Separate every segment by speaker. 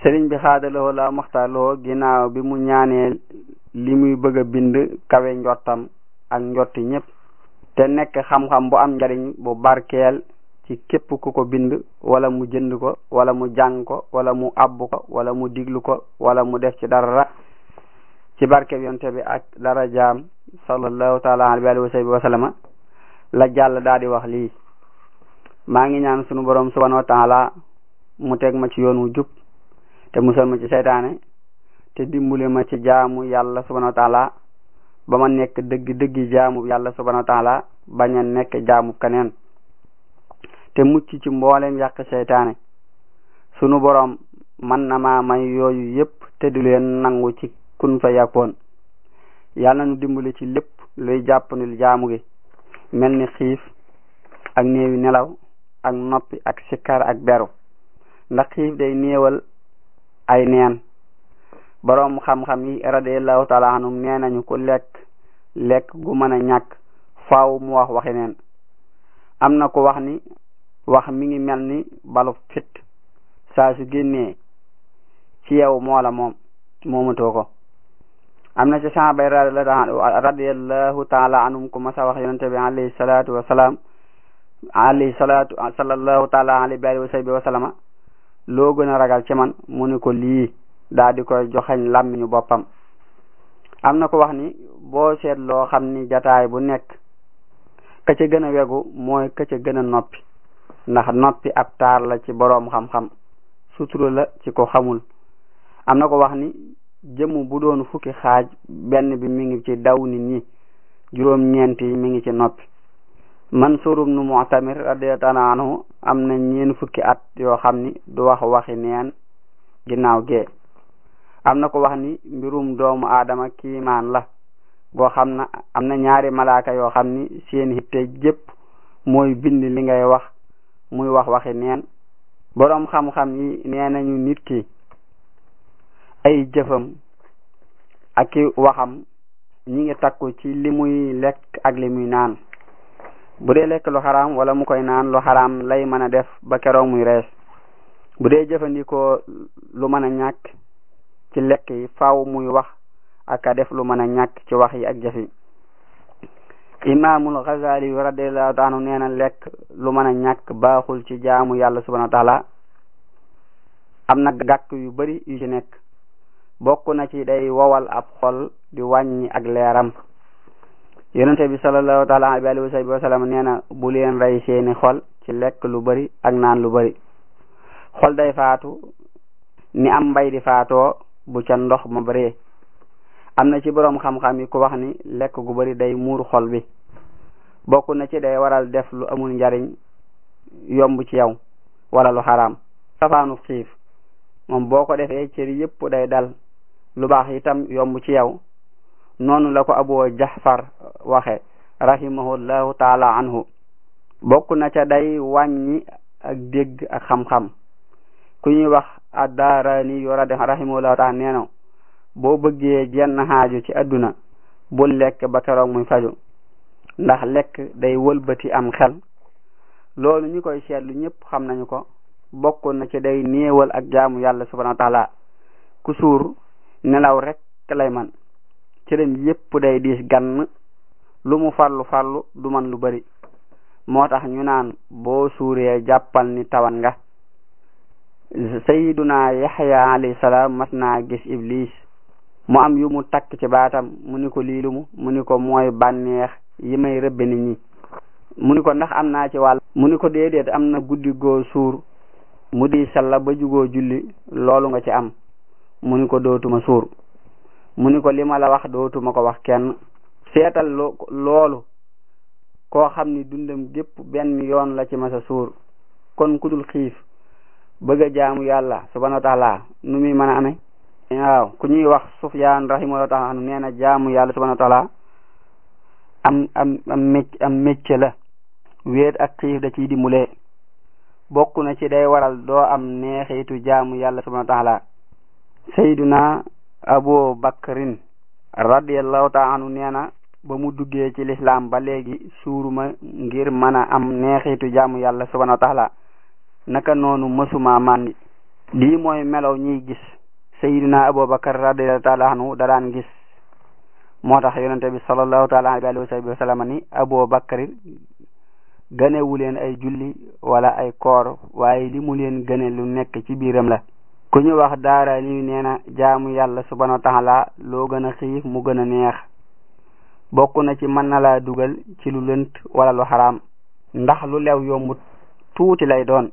Speaker 1: sëriñ bi xaadaloo la maxtaloo ginnaaw bi mu ñaanee li muy bëgg a bind kawe njottam ak njotti ñépp te nekk xam-xam bu am njariñ bu barkeel ci képp ku ko bind wala mu jënd ko wala mu jàng ko wala mu abbu ko wala mu diglu ko wala mu def ci dara ci barkeb yonte bi ak dara jaam sallallahu taala alayhi wa sahbihi wa sallama la jàll daal di wax lii maa ngi ñaan sunu borom subhanahu wa taala mu teg ma ci yoon wu jub te musal ma ci seytaane te dimbule ma ci jaamu yàlla subhanahu wa taala ba ma nekk dëgg dëggi jaamu yàlla subhanahu wa taala bañ a nekk jaamu keneen te mucc ci mboolem yàq seytaane sunu borom man na maa may yooyu yépp te du leen nangu ci kun fa yàkkoon yàlla nu dimbali ci lépp luy jàppandil jaamu gi mel ni xiif ak néewi nelaw ak noppi ak sikkar ak beru ndax xiif day néewal ay neen boroom xam-xam yi radiallahu taala anhum nee nañu ku lekk lekk gu mën a ñàkk faaw mu wax waxi neen am na ko wax ni wax mi ngi mel ni balu fit saa su génnee ci yow moo la moom moomatoo ko am na ci sahabay radiallahu taala anhum ku masa wax yonente bi alayhi salatu wasalaam alayhi salatu sallallahu taala alayhi wa alihi wa sahbihi wa sallama loo gën a ragal ci man mu ni ko lii daa di koy joxañ làmmiñu boppam am na ko wax ni boo seet loo xam ni jataay bu nekk ka ca gën a wegu mooy ka ca gën a noppi ndax noppi ab taar la ci boroom xam-xam sutura la ci ko xamul am na ko wax ni jëmm bu doon fukki xaaj benn bi mi ngi ci daw nit ñi juróom ñeent yi mi ngi ci noppi Mansuur ibnu Mu'tamir radiyallahu anhu am na ñeen fukki at yoo xam ni du wax waxi neen ginnaaw gee am na ko wax ni mbirum doomu aadama kiimaan la goo xam na am na ñaari malaaka yoo xam ni seen hitte jépp mooy bind li ngay wax muy wax waxi neen boroom xam-xam yi nee nañu nit ki ay jëfam ak i waxam ñi ngi takku ci li muy lekk ak li muy naan bu dee lekk lu xaraam wala mu koy naan lu xaraam lay mën a def ba keroog muy rees bu dee jëfandikoo lu mën a ñàkk ci lekk yi faaw muy wax ak a def lu mën a ñàkk ci wax yi ak jëf yi imaamul Ghazali radiyallahu anhu nee na lekk lu mën a ñàkk baaxul ci jaamu yàlla subhanahu wa taala am na gàkk yu bari yu ci nekk bokk na ci day wowal ab xol di wàññi ak leeram yonente bi sallallahu taala alayhi wa sahbihi wa sallam nee na bu leen rey seeni xol ci lekk lu bari ak naan lu bari xol day faatu ni am mbay di faatoo bu ca ndox ma bëree am na ci boroom xam-xam yi ku wax ni lekk gu bari day muur xol bi bokk na ci day waral def lu amul njariñ yomb ci yow wala lu xaraam safaanu xiif moom boo ko defee cëri yépp day dal lu baax itam yomb ci yow noonu la ko abu jahfar waxe rahimahullahu taala anhu bokk na ca day wàññi ak dégg ak xam-xam ku ñuy wax addaarani yu rahimahullahu taala nee na boo bëggee jenn xaaju ci adduna bul lekk ba keroog muy faju ndax lekk day wëlbati am xel loolu ñi koy seetlu ñëpp xam nañu ko bokk na ci day néewal ak jaamu yàlla subhanahu wa taala ku suur nelaw rek lay man cërëm yépp day diis gann lu mu farlu farlu du man lu bari moo tax ñu naan boo suuree jàppal ni tawan nga sayiduna yaxya alayhi salaam mas naa gis iblis mu am yu mu takk ci baatam mu ni ko liilu mu mu ni ko mooy bànneex yi may rëbbe nit ñi mu ni ko ndax am naa ci wàll mu ni ko déedéet am na guddi goo suur mu di salla ba jugoo julli loolu nga ci am mu ni ko dootuma suur mu ni ko li ma la wax dootuma ko wax kenn seetal loolu koo xam ni dundam gépp benn yoon la ci masa suur kon ku dul xiif bëgg a jaamu yàlla subhanahu wa taala nu muy mën a amee waaw ku ñuy wax Sufyaan rahimahullahu taala anu nee na jaamu yàlla subhanahu wa taala am am am mécc am mécc la wéet ak xiif da ciy dimbulee bokk na ci day waral doo am neexitu jaamu yàlla subhanahu wa taala sayduna abu bakrin radiallahu taala anu nee na ba mu duggee ci lislaam ba léegi suuruma ngir mën a am neexitu jaamu yàlla subhanahu wa taala naka noonu mësuma màndi lii mooy melow ñiy gis sayidina abubakar radiallahu taala anhu da daan gis moo tax yonente bi sallallahu taala alayhi wa sahbihi wa sallam ni abubakar gënewu leen ay julli wala ay koor waaye li mu leen gëne lu nekk ci biiram la ku ñu wax daara li nee na jaamu yàlla subhanahu wa taala loo gën a xiif mu gën a neex bokk na ci mën na laa dugal ci lu lënt wala lu xaraam ndax lu lew yombut tuuti lay doon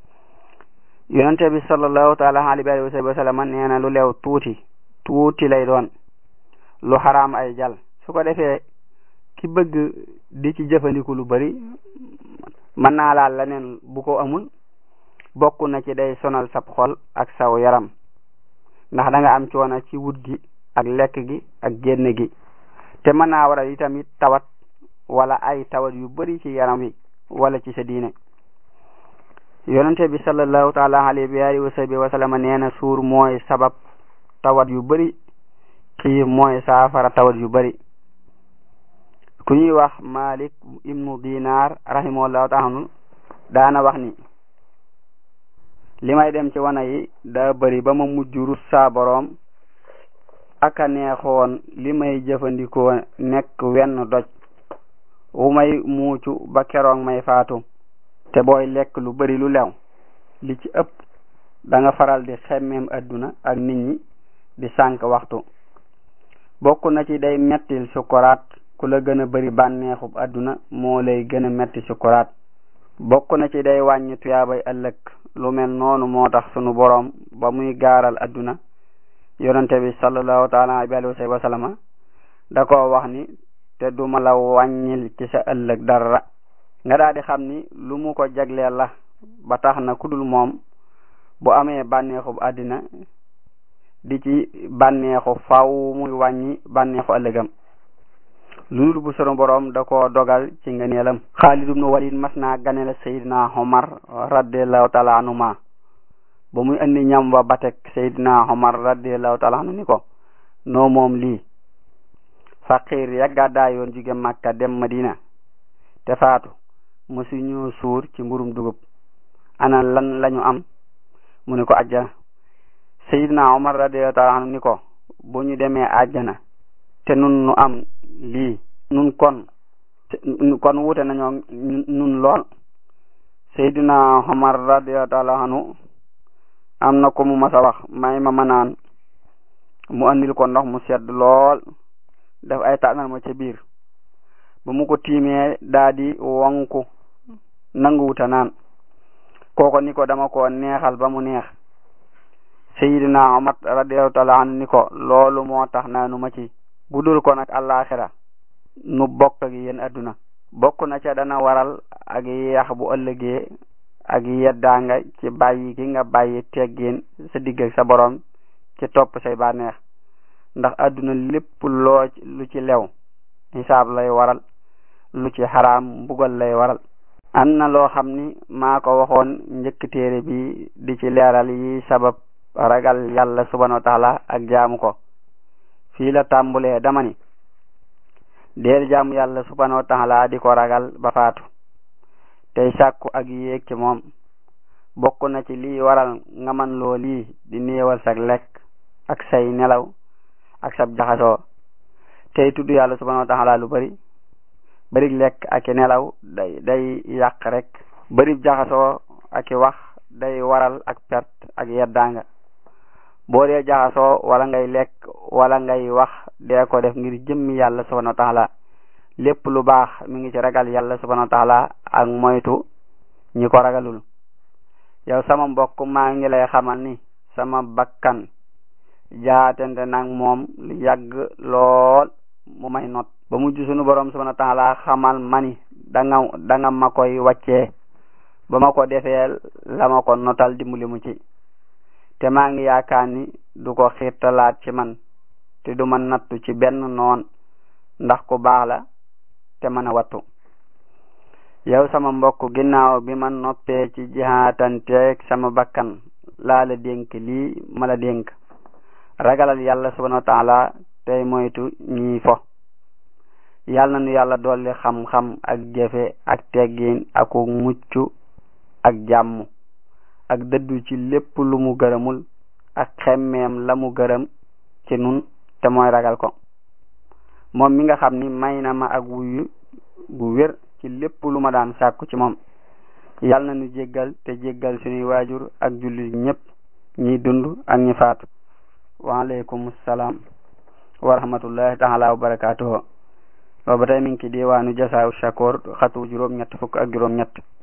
Speaker 1: yonente bi sallallahu taala alayhi wa sallam nee na lu lew tuuti tuuti lay doon lu xaraam ay jal su ko defee ki bëgg di ci jëfandiku lu bari mën naa laal leneen bu ko amul bokk na ci day sonal sab xol ak saw yaram ndax da nga am coono ci wut gi ak lekk gi ak génn gi te mën naa waral itamit tawat wala ay tawat yu bari ci yaram wi wala ci sa diine yonente bi sallallahu taala alayhi wa sahbihi wa sallam nee na suur mooy sabab tawat yu bari xiif mooy saafara tawat yu bari ku ñuy wax malik ibnu dinar rahimahullahu taala daana wax ni li may dem ci wana yi daa bari ba ma mujj rus saa boroom aka neexoon li may jëfandikoo nekk wenn doj wu may muucu ba keroog may faatu te booy lekk lu bari lu lew li ci ëpp da nga faral di xemmeem adduna ak nit ñi di sànk waxtu bokk na ci day mettil sukuraat ku la gën a bari bànneexub adduna moo lay gën a metti sukuraat bokk na ci day wàññi tuyaabay ëllëg lu mel noonu moo tax sunu boroom ba muy gaaral adduna yonente bi sallallahu taala alayhi wa sallam da ko wax ni te duma la wàññil ci sa ëllëg dara nga daal di xam ni lu mu ko jagleel la ba tax na kudul moom bu amee bànneexub àddina di ci bànneexu faw muy wàññi bànneexu ëllëgam lu dul bu sunu boroom da ko dogal ci ngëneelam Xaalid ibnu Walid mas naa ganele Seydina Omar radiallahu taala anhuma ba muy andi ñam wa batek Seydina Omar radiallahu taala anhu ni ko noo moom lii faqir ya gàddaayoon jóge Makka dem Madina te faatu mosu ñu suur ci mburum dugub ana lan lañu am mu ni ko ajjana Seydina Omar radiallahu taala anhu ni ko bu ñu demee ajjana te nun nu am lii nun kon kon wute nañoo nun lool Seydina Omar radiallahu taala anhu am na ko mu mas a wax may ma ma naan mu andil ko ndox mu sedd lool def ay tànnal ma ca biir ba mu ko tiimee daa di wonku nanguwuta naan kooko ni ko dama ko neexal ba mu neex Seydina Omar radiallahu taala anhu ni ko loolu moo tax naanu ma ci bu dul ko nag àllaaxira nu bokk ak yéen adduna bokk na ca dana waral ak yax bu ëllëgee ak yeddaanga ci bàyyi gi nga bàyyi teggin sa digg ak sa borom ci topp say bànneex ndax adduna lépp loo lu ci lew xisaab lay waral lu ci xaraam mbugal lay waral am na loo xam ni maa ko waxoon njëkk téere bi di ci leeral yi sabab ragal yàlla subhanahu wa taala ak jaamu ko fii la tàmbulee dama ni deel jaamu yàlla subhanahu wa taala di ko ragal ba faatu tey sàkku ak yéeg ci moom bokk na ci lii waral nga man loo lii di néewal sag lekk ak say nelaw ak sab jaxasoo tey tudd yàlla subhanahu wa taala lu bari bari lekk ak i nelaw day day yàq rek bari jaxasoo ak i wax day waral ak perte ak yeddaanga boo dee jaxasoo wala ngay lekk wala ngay wax dee ko def ngir jëmmi yàlla subhanahu wa taala lépp lu baax mi ngi ci ragal yàlla subhanahu wa taala ak moytu ñi ko ragalul yow sama mbokk maa ngi lay xamal ni sama bakkan jaatente nag moom lu yàgg lool mu may not ba mujj sunu borom subhanahu wa taala xamal mani danga danga ma koy wàccee ba ma ko defee la ma ko notal dimbali mu ci te maa ngi yaakaar ni du ko xiirtalaat ci man te du ma nattu ci benn noon ndax ku baax la te mën a wattu yow sama mbokk ginnaaw bi ma noppee ci jihaatanteeg sama bakkan laa la dénk lii ma la dénk ragalal yàlla subhanahu wa taala tey moytu ñii fo yàlla na nu yàlla dolli xam-xam ak jëfe ak teggin aku mucc ak jàmm ak dëddu ci lépp lu mu gërëmul ak xemmeem la mu gërëm ci nun te mooy ragal ko moom mi nga xam ni may na ma ak wuyu gu wér ci lépp lu ma daan sàkku ci moom yal na nu jéggal te jéggal suñuy waajur ak jullit ñépp ñiy dund ak ñi faatu waaleykum salaam wa rahmatullahi taala wa barakatuhu wa ba tey mi ngi ci diwaanu jasaaw shakoor xatu juróom ñett fukk ak juróom ñett